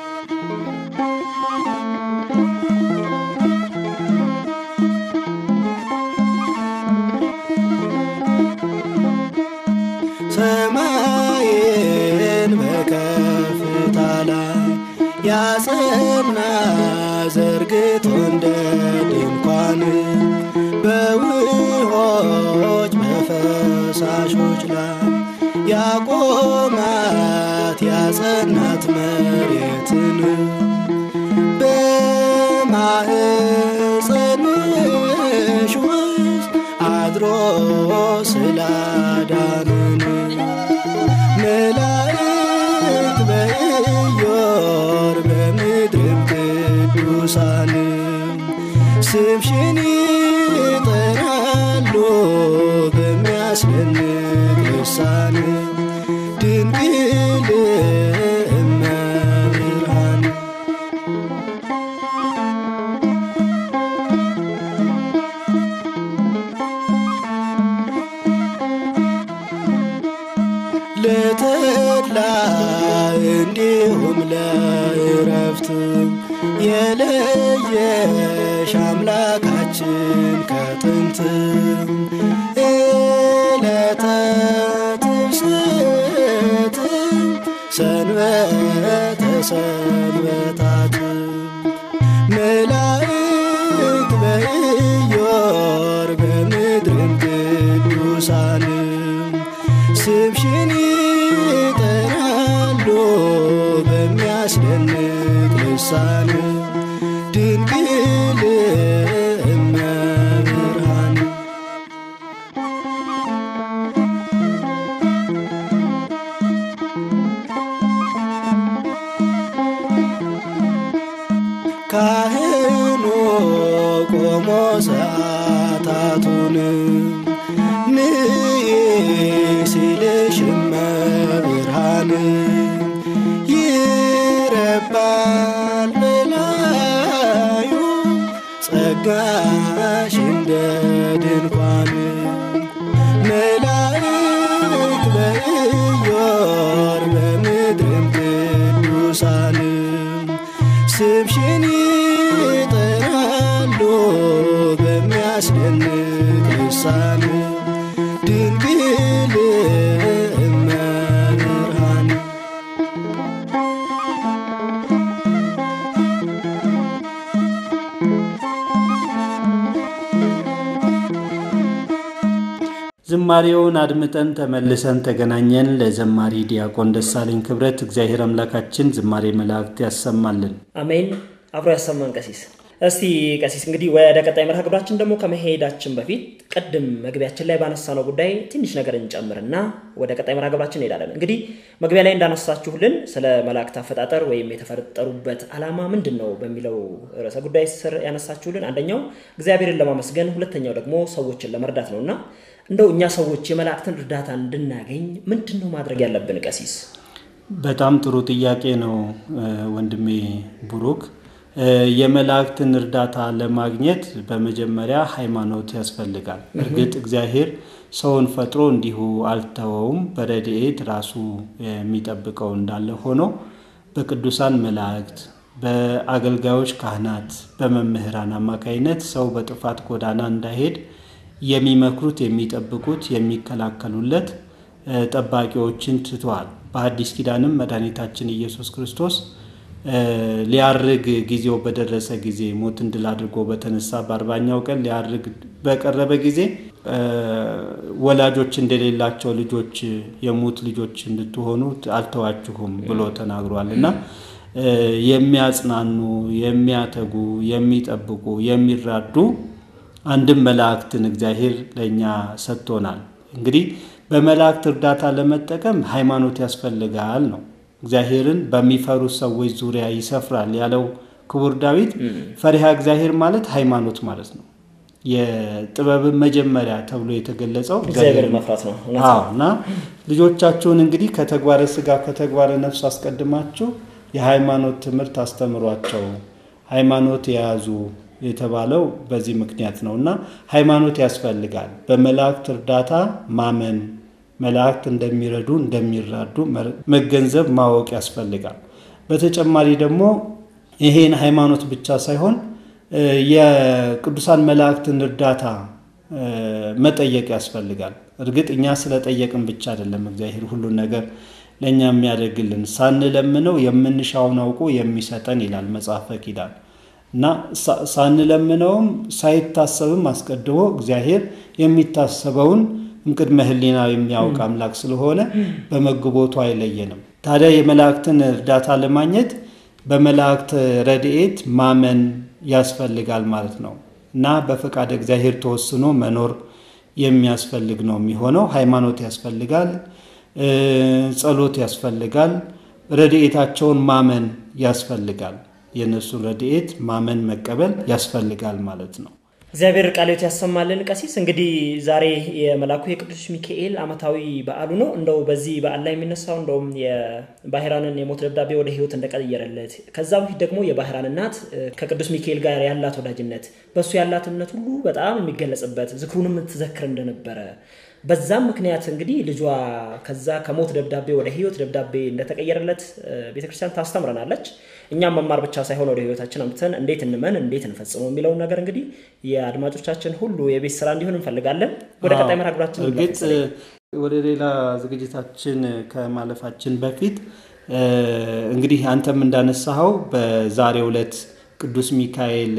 ሰማይን በከፍታ ላይ ያጸና ዘርግቶ እንደ ድንኳን በውሆች በፈሳሾች ላይ ያቆማት ያጸናት መሬትን በ በማህፀንሽ ውስጥ አድሮ ስላዳነን መላእክት በኢዮር በምድርም ቅዱሳን ስምሽን ይጠራሉ በሚያስደንቅ ልሳን ድንግል እመብርሃን ለተድላ እንዲሁም ለእረፍት የለየሽ አምላካችን ከጥንት ዕለተ ትስብእት ሰንበተ ሰንበታት መላእክት በኢዮር በምድርም ቅዱሳን ስምሽን ይጠራሉ በሚያስደንቅ ልሳን ድንግል እመብርሃን ካህኑ ቆሞ ሰዓታቱን ንይ ሲልሽ እመብርሃን ይረባል በላዩ ጸጋሽ እንደ ድንኳን መላእክት በኢዮር በምድርም ቅዱሳን ስምሽን ይጠራሉ በሚያስደንቅ ልሳን ድንግል እመብርሃን ዝማሬውን አድምጠን ተመልሰን ተገናኘን። ለዘማሪ ዲያቆን ደሳለኝ ክብረት እግዚአብሔር አምላካችን ዝማሬ መላእክት ያሰማልን። አሜን። አብሮ ያሰማን ቀሲስ። እስቲ ቀሲስ እንግዲህ ወደ ቀጣይ መርሃ ግብራችን ደግሞ ከመሄዳችን በፊት ቅድም መግቢያችን ላይ ባነሳነው ጉዳይ ትንሽ ነገር እንጨምርና ወደ ቀጣይ መርሃ ግብራችን እንሄዳለን። እንግዲህ መግቢያ ላይ እንዳነሳችሁልን ስለ መላእክት አፈጣጠር ወይም የተፈጠሩበት ዓላማ ምንድን ነው በሚለው ርዕሰ ጉዳይ ስር ያነሳችሁልን አንደኛው እግዚአብሔርን ለማመስገን፣ ሁለተኛው ደግሞ ሰዎችን ለመርዳት ነው እና እንደው እኛ ሰዎች የመላእክትን እርዳታ እንድናገኝ ምንድን ነው ማድረግ ያለብን ቀሲስ? በጣም ጥሩ ጥያቄ ነው ወንድሜ ቡሩክ። የመላእክትን እርዳታ ለማግኘት በመጀመሪያ ሃይማኖት ያስፈልጋል። እርግጥ እግዚአብሔር ሰውን ፈጥሮ እንዲሁ አልተወውም። በረድኤት ራሱ የሚጠብቀው እንዳለ ሆኖ በቅዱሳን መላእክት፣ በአገልጋዮች ካህናት፣ በመምህራን አማካይነት ሰው በጥፋት ጎዳና እንዳይሄድ የሚመክሩት፣ የሚጠብቁት፣ የሚከላከሉለት ጠባቂዎችን ትተዋል። በአዲስ ኪዳንም መድኃኒታችን ኢየሱስ ክርስቶስ ሊያርግ ጊዜው በደረሰ ጊዜ ሞትን ድል አድርጎ በተነሳ በአርባኛው ቀን ሊያርግ በቀረበ ጊዜ ወላጆች እንደሌላቸው ልጆች የሙት ልጆች እንድትሆኑ አልተዋችሁም ብሎ ተናግሯል እና የሚያጽናኑ፣ የሚያተጉ፣ የሚጠብቁ፣ የሚራዱ አንድም መላእክትን እግዚአብሔር ለእኛ ሰጥቶናል። እንግዲህ በመላእክት እርዳታ ለመጠቀም ሃይማኖት ያስፈልጋል ነው። እግዚአብሔርን በሚፈሩ ሰዎች ዙሪያ ይሰፍራል ያለው ክቡር ዳዊት ፈሪሃ እግዚአብሔር ማለት ሃይማኖት ማለት ነው። የጥበብን መጀመሪያ ተብሎ የተገለጸው እግዚአብሔር መፍራት ነው። እውነት ነው። አዎ እና ልጆቻችሁን እንግዲህ ከተግባረ ስጋ ከተግባረ ነፍስ አስቀድማችሁ የሃይማኖት ትምህርት አስተምሯቸው ሃይማኖት የያዙ የተባለው በዚህ ምክንያት ነው እና ሃይማኖት ያስፈልጋል። በመላእክት እርዳታ ማመን መላእክት እንደሚረዱ እንደሚራዱ መገንዘብ ማወቅ ያስፈልጋል። በተጨማሪ ደግሞ ይሄን ሃይማኖት ብቻ ሳይሆን የቅዱሳን መላእክትን እርዳታ መጠየቅ ያስፈልጋል። እርግጥ እኛ ስለጠየቅን ብቻ አይደለም እግዚአብሔር ሁሉን ነገር ለእኛ የሚያደርግልን ሳንለምነው የምንሻውን አውቆ የሚሰጠን ይላል መጽሐፈ ኪዳን እና ሳንለምነውም ሳይታሰብም አስቀድሞ እግዚአብሔር የሚታሰበውን እምቅድመ ሕሊና የሚያውቅ አምላክ ስለሆነ በመግቦቱ አይለየንም። ታዲያ የመላእክትን እርዳታ ለማግኘት በመላእክት ረድኤት ማመን ያስፈልጋል ማለት ነው እና በፈቃድ እግዚአብሔር ተወስኖ መኖር የሚያስፈልግ ነው የሚሆነው። ሃይማኖት ያስፈልጋል፣ ጸሎት ያስፈልጋል፣ ረድኤታቸውን ማመን ያስፈልጋል። የእነሱን ረድኤት ማመን መቀበል ያስፈልጋል ማለት ነው። እግዚአብሔር ቃልዮት ያሰማልን። ቀሲስ እንግዲህ ዛሬ የመላኩ የቅዱስ ሚካኤል ዓመታዊ በዓሉ ነው። እንደው በዚህ በዓል ላይ የሚነሳው እንደውም የባህራንን የሞት ደብዳቤ ወደ ሕይወት እንደቀየረለት ከዛ በፊት ደግሞ የባህራን እናት ከቅዱስ ሚካኤል ጋር ያላት ወዳጅነት በእሱ ያላት እምነት ሁሉ በጣም የሚገለጽበት ዝክሩንም ትዘክር እንደነበረ በዛም ምክንያት እንግዲህ ልጇ ከዛ ከሞት ደብዳቤ ወደ ሕይወት ደብዳቤ እንደተቀየረለት ቤተክርስቲያን ታስተምረናለች። እኛም መማር ብቻ ሳይሆን ወደ ህይወታችን አምጥተን እንዴት እንመን እንዴት እንፈጽመው የሚለውን ነገር እንግዲህ የአድማጮቻችን ሁሉ የቤት ስራ እንዲሆን እንፈልጋለን። ወደ ቀጣይ መርሃ ግብራችን እርግጥ ወደ ሌላ ዝግጅታችን ከማለፋችን በፊት እንግዲህ አንተም እንዳነሳኸው በዛሬው ዕለት ቅዱስ ሚካኤል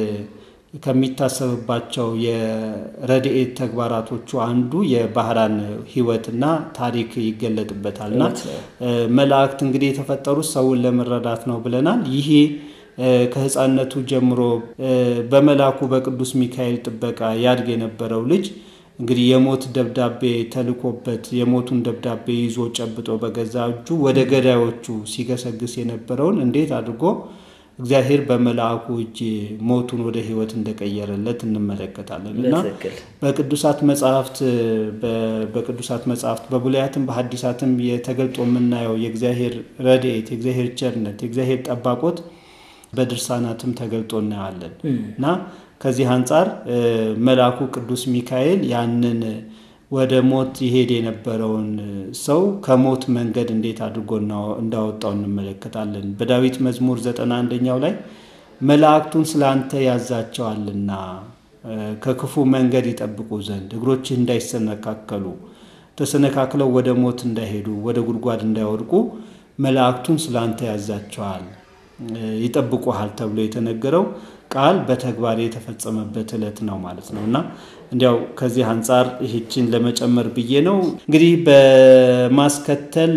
ከሚታሰብባቸው የረድኤት ተግባራቶቹ አንዱ የባህራን ህይወትና ታሪክ ይገለጥበታልና መላእክት እንግዲህ የተፈጠሩት ሰውን ለመረዳት ነው ብለናል። ይሄ ከህፃነቱ ጀምሮ በመላኩ በቅዱስ ሚካኤል ጥበቃ ያድግ የነበረው ልጅ እንግዲህ የሞት ደብዳቤ ተልኮበት የሞቱን ደብዳቤ ይዞ ጨብጦ በገዛ እጁ ወደ ገዳዮቹ ሲገሰግስ የነበረውን እንዴት አድርጎ እግዚአብሔር በመልአኩ እጅ ሞቱን ወደ ህይወት እንደቀየረለት እንመለከታለን እና በቅዱሳት መጽሐፍት በቅዱሳት መጽሐፍት በብሉያትም በሐዲሳትም የተገልጦ የምናየው የእግዚአብሔር ረድኤት፣ የእግዚአብሔር ቸርነት፣ የእግዚአብሔር ጠባቆት በድርሳናትም ተገልጦ እናያለን እና ከዚህ አንጻር መልአኩ ቅዱስ ሚካኤል ያንን ወደ ሞት ይሄድ የነበረውን ሰው ከሞት መንገድ እንዴት አድርጎ እንዳወጣው እንመለከታለን። በዳዊት መዝሙር ዘጠና አንደኛው ላይ መላእክቱን ስለ አንተ ያዛቸዋልና ከክፉ መንገድ ይጠብቁ ዘንድ እግሮችህ እንዳይሰነካከሉ ተሰነካክለው ወደ ሞት እንዳይሄዱ ወደ ጉድጓድ እንዳይወድቁ መላእክቱን ስለ አንተ ያዛቸዋል ይጠብቁሃል ተብሎ የተነገረው ቃል በተግባር የተፈጸመበት ዕለት ነው ማለት ነው እና እንዲያው ከዚህ አንጻር ይህችን ለመጨመር ብዬ ነው። እንግዲህ በማስከተል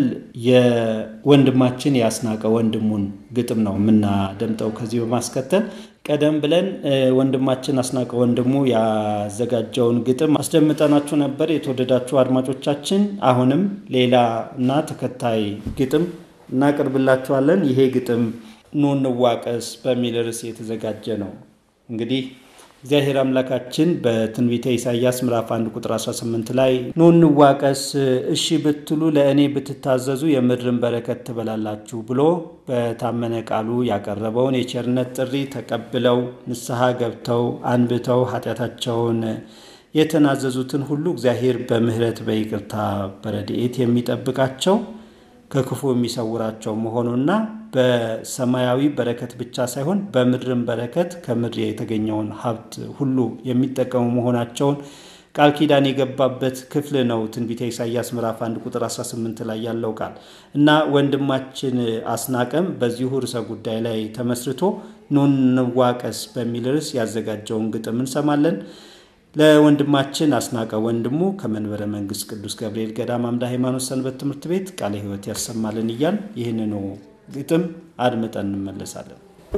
የወንድማችን ያስናቀ ወንድሙን ግጥም ነው የምናደምጠው። ከዚህ በማስከተል ቀደም ብለን ወንድማችን አስናቀ ወንድሙ ያዘጋጀውን ግጥም አስደምጠናችሁ ነበር። የተወደዳችሁ አድማጮቻችን፣ አሁንም ሌላ እና ተከታይ ግጥም እናቀርብላችኋለን። ይሄ ግጥም ኑ እንዋቀስ በሚል ርዕስ የተዘጋጀ ነው። እንግዲህ እግዚአብሔር አምላካችን በትንቢተ ኢሳይያስ ምዕራፍ 1 ቁጥር 18 ላይ ኑ እንዋቀስ፣ እሺ ብትሉ ለእኔ ብትታዘዙ የምድርን በረከት ትበላላችሁ ብሎ በታመነ ቃሉ ያቀረበውን የቸርነት ጥሪ ተቀብለው ንስሐ ገብተው አንብተው ኃጢአታቸውን የተናዘዙትን ሁሉ እግዚአብሔር በምሕረት በይቅርታ በረድኤት የሚጠብቃቸው ከክፉ የሚሰውራቸው መሆኑና በሰማያዊ በረከት ብቻ ሳይሆን በምድርም በረከት ከምድር የተገኘውን ሀብት ሁሉ የሚጠቀሙ መሆናቸውን ቃል ኪዳን የገባበት ክፍል ነው። ትንቢተ ኢሳይያስ ምዕራፍ 1 ቁጥር 18 ላይ ያለው ቃል እና ወንድማችን አስናቀም በዚሁ ርዕሰ ጉዳይ ላይ ተመስርቶ ኑ እንዋቀስ በሚል ርዕስ ያዘጋጀውን ግጥም እንሰማለን። ለወንድማችን አስናቀ ወንድሙ ከመንበረ መንግስት ቅዱስ ገብርኤል ገዳም አምደ ሃይማኖት ሰንበት ትምህርት ቤት ቃለ ሕይወት ያሰማልን እያል ይህንኑ ግጥም አድምጠን እንመለሳለን።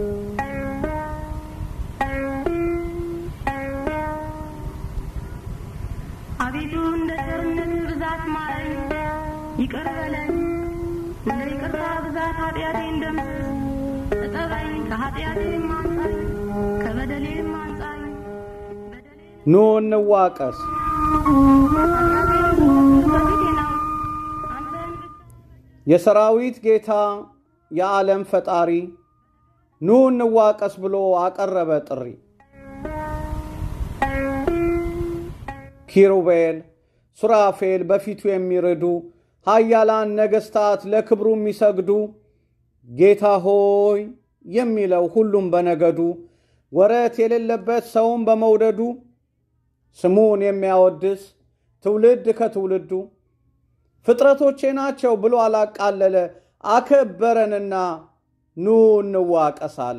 አቤቱ እንደ ቸርነት ብዛት ማረኝ፣ ይቅር በለኝ። እንደ ይቅርታ ብዛት ኃጢአቴን ደምስስ፣ እጠበኝ፣ ከኃጢአቴም አንጻኝ፣ ከበደሌም አንጻኝ። ኑ እንዋቀስ። የሰራዊት ጌታ የዓለም ፈጣሪ ኑ እንዋቀስ ብሎ አቀረበ ጥሪ። ኪሩቤል ሱራፌል በፊቱ የሚርዱ ኃያላን ነገሥታት ለክብሩ የሚሰግዱ ጌታ ሆይ የሚለው ሁሉም በነገዱ ወረት የሌለበት ሰውን በመውደዱ ስሙን የሚያወድስ ትውልድ ከትውልዱ ፍጥረቶቼ ናቸው ብሎ አላቃለለ አከበረንና ኑ እንዋቀስ አለ።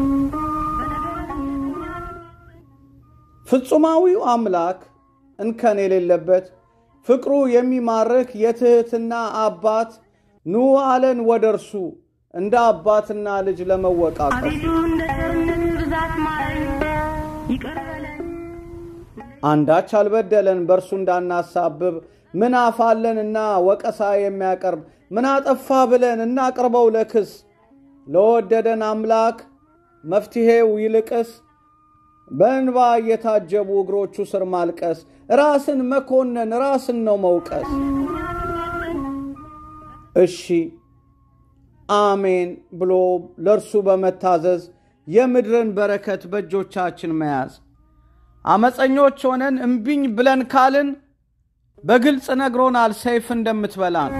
ፍጹማዊው አምላክ እንከን የሌለበት ፍቅሩ የሚማርክ የትህትና አባት ኑ አለን ወደ እርሱ እንደ አባትና ልጅ ለመወቃቀስ አቤቱ እንደ ቸርነት ብዛት ማረኝ ይቅር በለኝ አንዳች አልበደለን በእርሱ እንዳናሳብብ ምን አፋለንና ወቀሳ የሚያቀርብ ምን አጠፋ ብለን እናቅርበው ለክስ ለወደደን አምላክ መፍትሔው ይልቅስ በእንባ እየታጀቡ እግሮቹ ስር ማልቀስ ራስን መኮነን ራስን ነው መውቀስ እሺ አሜን ብሎ ለእርሱ በመታዘዝ የምድርን በረከት በእጆቻችን መያዝ አመፀኞች ሆነን እምቢኝ ብለን ካልን በግልጽ ነግሮናል ሰይፍ እንደምትበላን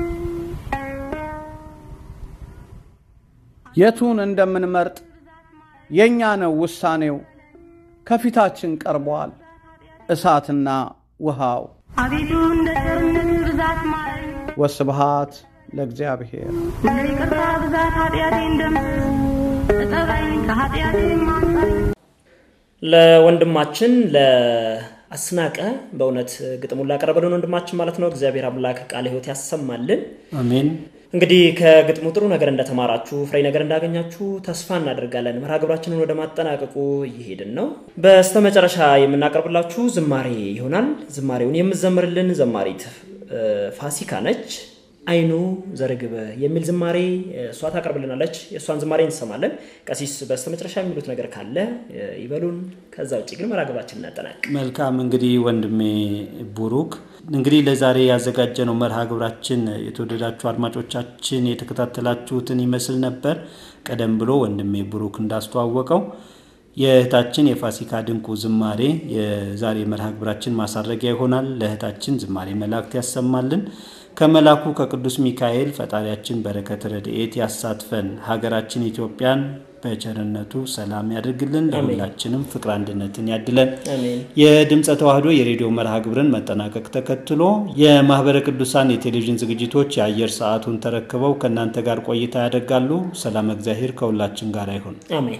የቱን እንደምንመርጥ የእኛ ነው ውሳኔው ከፊታችን ቀርቧል እሳትና ውሃው አቤቱ እንደ ቸርነት ብዛት ማረኝ ወስብሃት ለእግዚአብሔር እንደ ይቅርታ ብዛት ኃጢአቴ እንደምስ እጠበኝ ከኃጢአቴ አንጻኝ ለወንድማችን ለአስናቀ በእውነት ግጥሙን ላቀረበልን ወንድማችን ማለት ነው እግዚአብሔር አምላክ ቃለ ሕይወት ያሰማልን። አሜን። እንግዲህ ከግጥሙ ጥሩ ነገር እንደተማራችሁ ፍሬ ነገር እንዳገኛችሁ ተስፋ እናደርጋለን። መርሃ ግብራችንን ወደ ማጠናቀቁ እየሄድን ነው። በስተመጨረሻ የምናቀርብላችሁ ዝማሬ ይሆናል። ዝማሬውን የምዘምርልን ዘማሪት እ፣ ፋሲካ ነች። አይኑ ዘርግበ የሚል ዝማሬ እሷ ታቀርብልናለች። የእሷን ዝማሬ እንሰማለን። ቀሲስ በስተመጨረሻ የሚሉት ነገር ካለ እ፣ ይበሉን። ከዛ ውጭ ግን መርሃ ግብራችንን እናጠናቅ። መልካም እንግዲህ ወንድሜ ቡሩክ እንግዲህ ለዛሬ ያዘጋጀነው መርሃ ግብራችን የተወደዳችሁ አድማጮቻችን የተከታተላችሁትን ይመስል ነበር። ቀደም ብሎ ወንድሜ ቡሩክ እንዳስተዋወቀው የእህታችን የፋሲካ ድንቁ ዝማሬ የዛሬ መርሃ ግብራችን ማሳረጊያ ይሆናል። ለእህታችን ዝማሬ መላእክት ያሰማልን። ከመላኩ ከቅዱስ ሚካኤል ፈጣሪያችን በረከት ረድኤት ያሳትፈን። ሀገራችን ኢትዮጵያን በቸርነቱ ሰላም ያድርግልን። ለሁላችንም ፍቅር አንድነትን ያድለን። አሜን። የድምፀ ተዋህዶ የሬዲዮ መርሃ ግብርን መጠናቀቅ ተከትሎ የማህበረ ቅዱሳን የቴሌቪዥን ዝግጅቶች የአየር ሰዓቱን ተረክበው ከእናንተ ጋር ቆይታ ያደርጋሉ። ሰላም እግዚአብሔር ከሁላችን ጋር ይሁን። አሜን።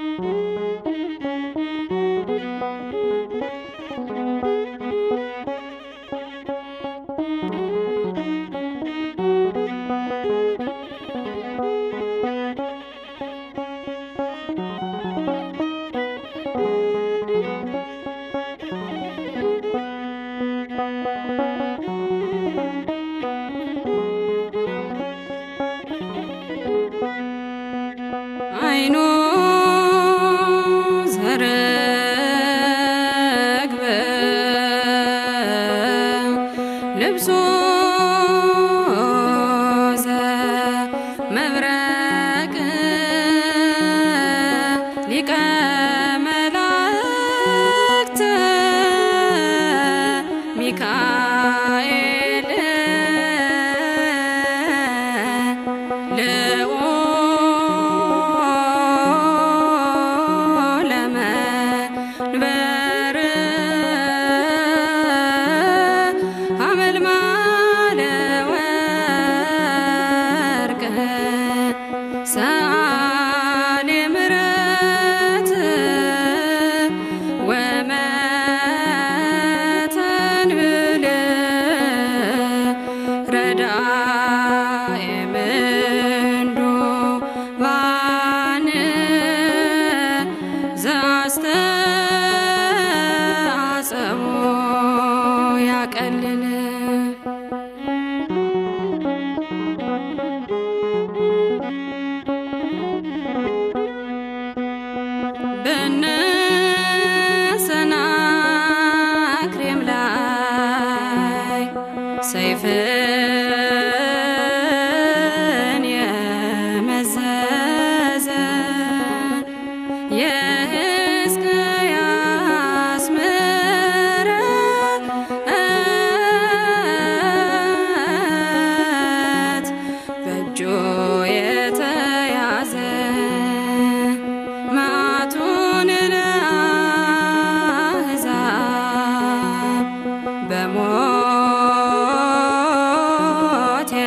አይኑ ዘርግበ ልብሱ ዘመብረቅ ሊቀ መላእክት ሚካኤል ለመንበር አመልማለ ወርቅ ሰአሊ ምሕረት ወመተንብል ረዳኤ ምንዱ ባን ዘአስተአጸቦ ያቀልል በነሰናክሬም ላይ ሰይፍን የመዘዘ የሕዝቅያስ ምሕረት በእጁ የተያዘ መዓቱን ለአሕዛብ በሞት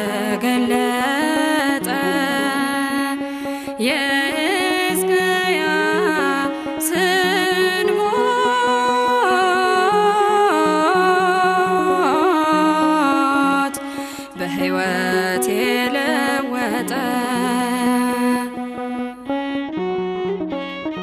የገለጠ የሕዝቅያስን ሞት በሕይወት የለወጠ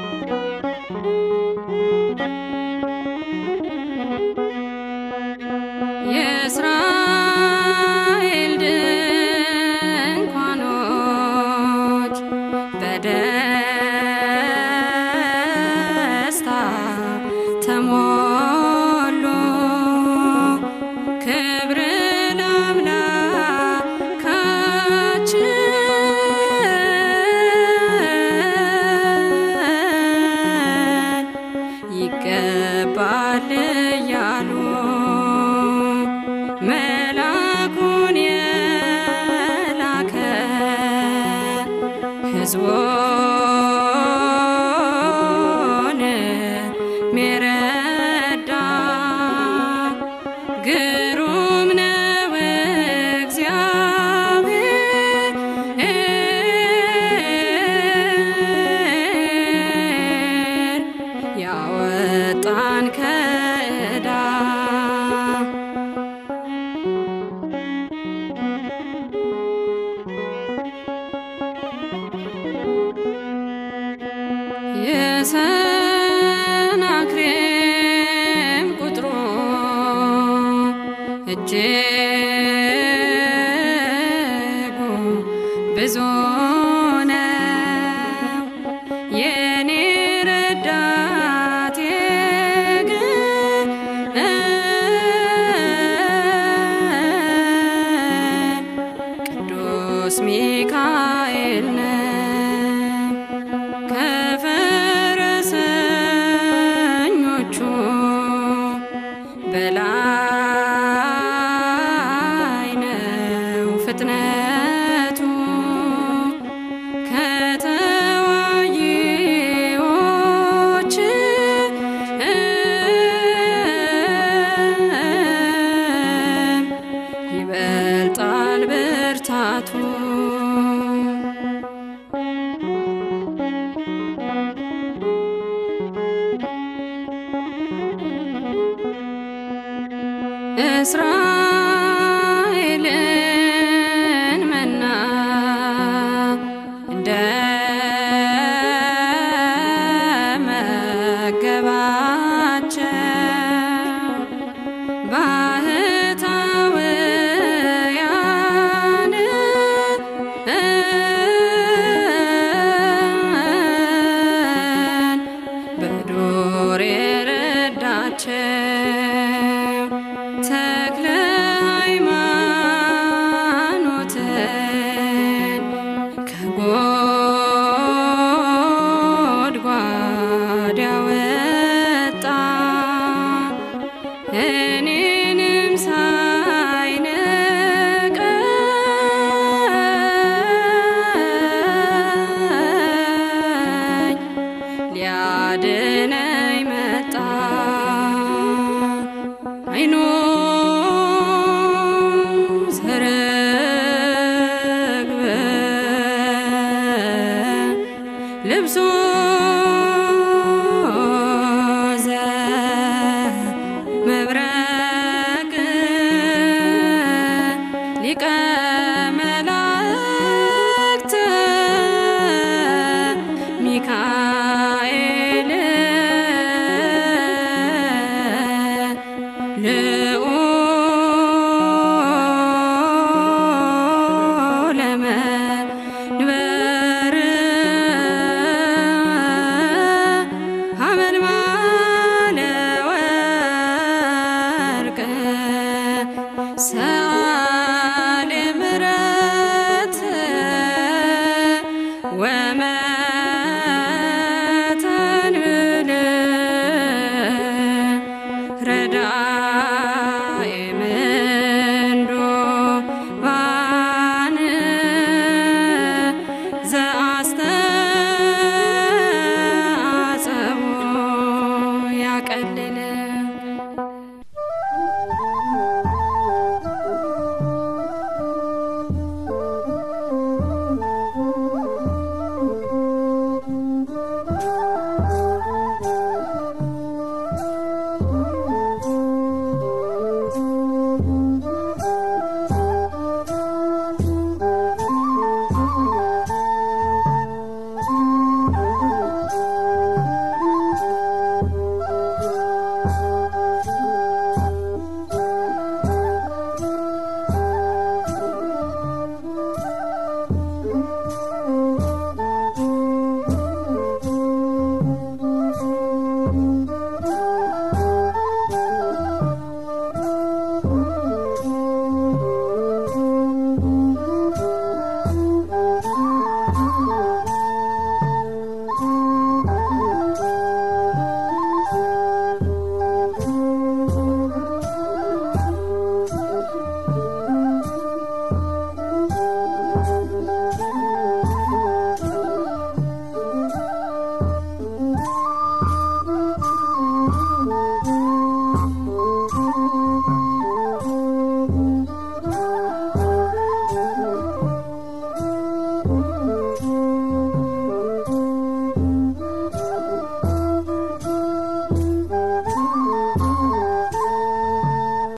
ሕዝቡን ሚረዳ ግሩም ነው እግዚአብሔር ያወጣን ከዕዳ የሰናክሬም ቁጥሩ እጅጉ ብዙ ነው። የኔ ረዳቴ ግን ቅዱስ ሚካኤል ነው። ከፈረሰኞቹ በላይ ነው ፍጥነቱ ከተዋጊዎች ይበልጣል ብርታቱ እስራኤልን መና እንደ መገባቸው ባህታውያን በዱር የረዳቸው ተክለ ሃይማኖትን ከጎድጓድ ያወጣ እኔንም ሳይነቀኝ ሊያድነኝ መጣ አይኑ ሰረግበ ልብሱ